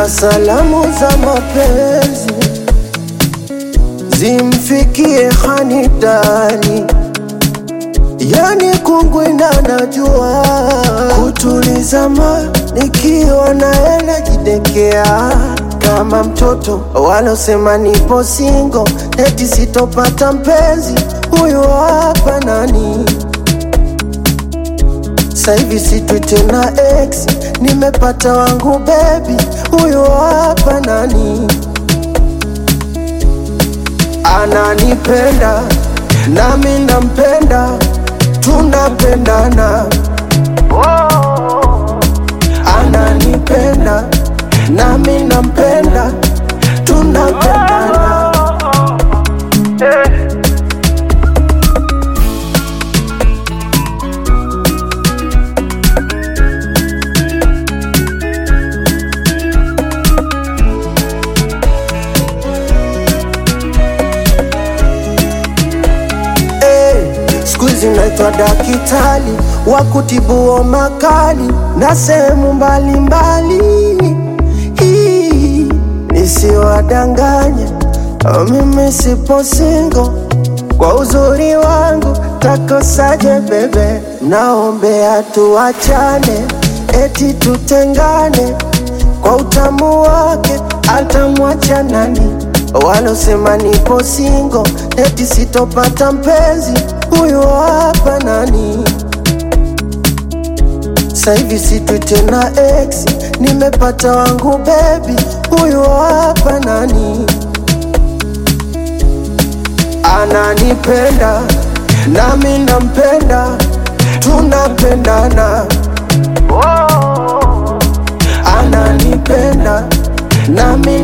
na salamu za mapenzi zimfikie Hanidani, yani kungwina najua kutuliza ma nikiwa naye najidekea kama mtoto walosema nipo singo eti sitopata mpenzi huyu hapa nani Saivi sitwi tena ex, nimepata wangu baby, huyo hapa nani ananipenda nami nampenda, tunapendana. Ananipenda nami nampenda, tunapendana. Hey, siku hizi naitwa dakitali wa kutibu makali na sehemu mbalimbali, Hii, nisiwadanganye mimi sipo singo kwa uzuri wangu takosaje bebe, naombea tuachane, eti tutengane kwa utamu wake atamwacha nani? Walosema nipo singo eti sitopata mpenzi, huyu hapa nani? Saivi sitwi tena ex, nimepata wangu baby, huyu hapa nani? Ananipenda nami nampenda, tunapendana. Ananipenda nami